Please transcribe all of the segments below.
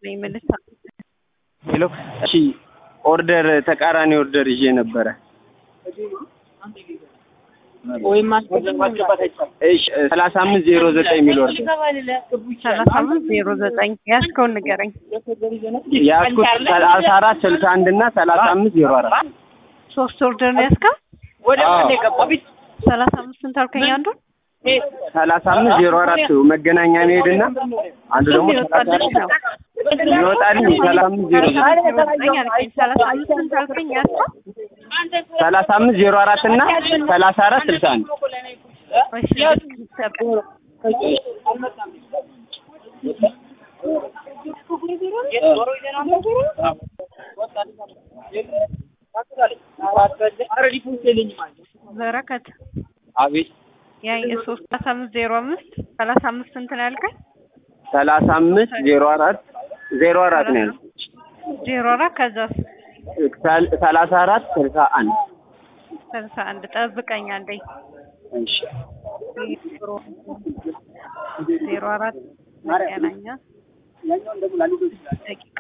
ነኝ የምልህ። ሄሎ እሺ፣ ኦርደር ተቃራኒ ኦርደር ይዤ ነበረ። ወይም እሺ ሰላሳ አምስት ዜሮ ዘጠኝ የሚል ኦርደር ሰላሳ አምስት ዜሮ ዘጠኝ ያዝከውን ንገረኝ። ያዝኩት ሰላሳ አራት ስልሳ አንድ እና ሰላሳ አምስት ዜሮ አራት ሶስት ኦርደር ነው ያዝከው? አዎ። ሰላሳ አምስት ስንት አልከኝ? አንዱን ሰላሳ አምስት ዜሮ አራት መገናኛ መሄድና አንዱ ደግሞ ይወጣልሽ ነው ይወጣልኝ ሰላሳ አምስት ዜሮ ዘጠኝ ዘጠኝ አልከኝ። ሰላሳ አምስት ስንት አልከኝ? ያዝከው? ሰላሳ አምስት ዜሮ አራት እና ሰላሳ አራት ስልሳ አንድ እሺ ልክ በረከት አቤት ያ የሶስት ሰላሳ አምስት ዜሮ አምስት ሰላሳ አምስት ስንት ነው ያልከኝ? ሰላሳ አምስት ዜሮ አራት ዜሮ አራት ነው ያልኩት ዜሮ አራት ከዛስ ሰል- ሰላሳ አራት ስልሳ አንድ ስልሳ አንድ ጠብቀኝ አንዴ እሺ ዜሮ አራት መገናኛ ደቂቃ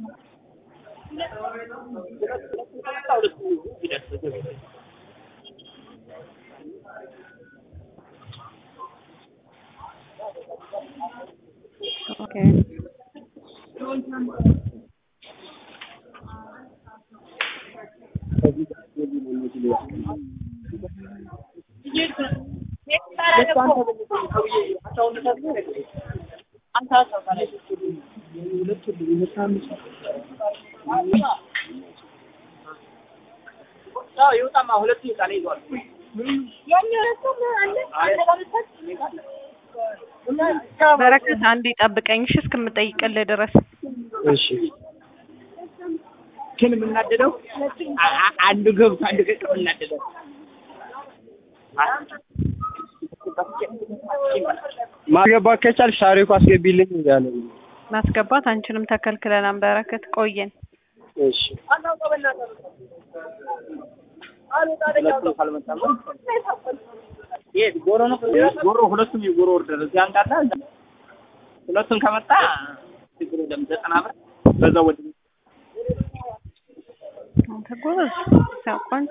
ኦኬ በረከት አንዴ ጠብቀኝ እሺ እስከምጠይቅልህ ድረስ እሺ ግን የምናደደው አ- አ- አንዱ ገብቶ አንዱ ቀቅ የምናደደው ማስገባት ከቻልሽ ታሪኩ አስገቢልኝ እያለ ነው። ማስገባት አንቺንም ተከልክለናል በረከት ቆየን እሺ የት ጎሮ ነው ጎሮ ሁለቱም የጎሮ ኦርደር እዚህ አንዳለ ሁለቱም ከመጣ ችግር የለም ዘጠና ብር በዛው ወደ አንተ ጎበዝ ሳቋን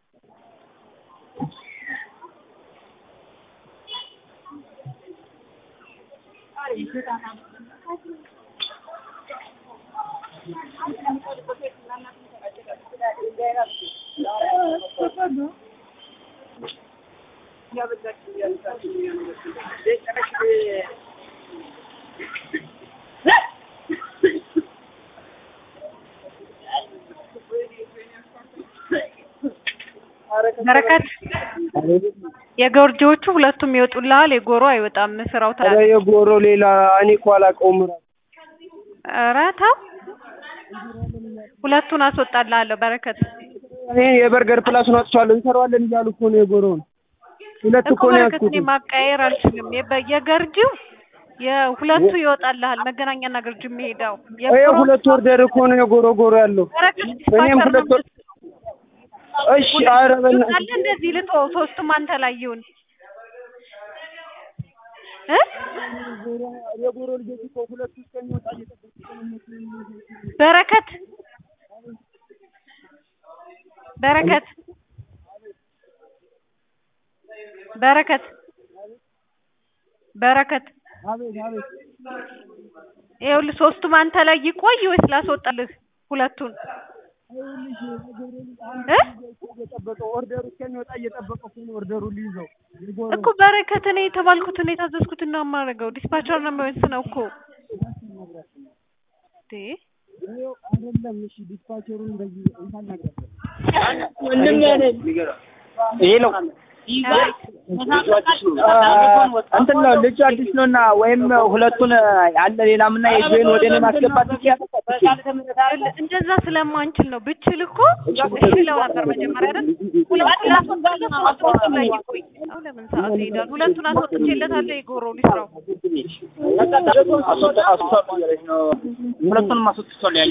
በረከት የጎርጆቹ ሁለቱም ይወጡልሃል የጎሮ አይወጣም ስራው ኧረ ታዲያ የጎሮ ሌላ እኔ እኮ አላውቀውም እራሱ። ኧረ ተው ሁለቱን አስወጣልሃለሁ በረከት እኔ የበርገር ፕላሱን አጥቻለሁ እንሰራዋለን እያሉ እኮ ነው የጎሮውን ሁለት እኮ እኮ ነው በረከት ያዝኩት እኔ ማቀያየር አልችልም የበ- የገርጂው የሁለቱ ይወጣልሃል መገናኛና ገርጂ የሚሄደው ይሄ የጎሮ ሁለት ኦርደር እኮ ነው የጎሮ ጎሮ ያለው በረከት እኔም ዲስፓቸር ሁለት ነው ወር እሺ ኧረ በእናትህ አለ እንደዚህ ልጦ ሶስቱም አንተ ላይ ይሁን እ የጎሮ ልጆች እኮ ሁለቱ እስከሚወጣ እየጠበቁ በረከት በረከት በረከት በረከት አቤት አቤት ይኸውልህ ሶስቱም አንተ ላይ ይቆይ ወይስ ላስወጣልህ ሁለቱን እ እየጠበቀ ኦርደሩ እስከሚወጣ እየጠበቀ እኮ ነው ኦርደሩ ሊይዘው የጎሮ እኮ በረከት እኔ የተባልኩትን የታዘዝኩትን ነው የማደርገው ዲስፓቸር ነው የሚወስነው እኮ እንዴ ይኸው አይደለም እሺ ዲስፓቸሩን እንደዚህ እንታናገር ወንድም ያለ ይሄ ነው እንትን ነው ልጁ አዲስ ነው እና ወይም ሁለቱን ያለ ሌላምና የጆይን ወደ እኔ ማስገባት ይችላል። እንደዛ ስለማንችል ነው ብችል እኮ እሺ ለው ነበር መጀመሪያ አይደል ሁለቱን ላስወጣልህ ሶስቱም ላይ ይቆይ አሁን ለምን ሰዓት ይሄዳል ሁለቱን አስወጥቼለታለሁ የጎሮ ሊስራው ሁለቱንም አስወጥቷል ያለ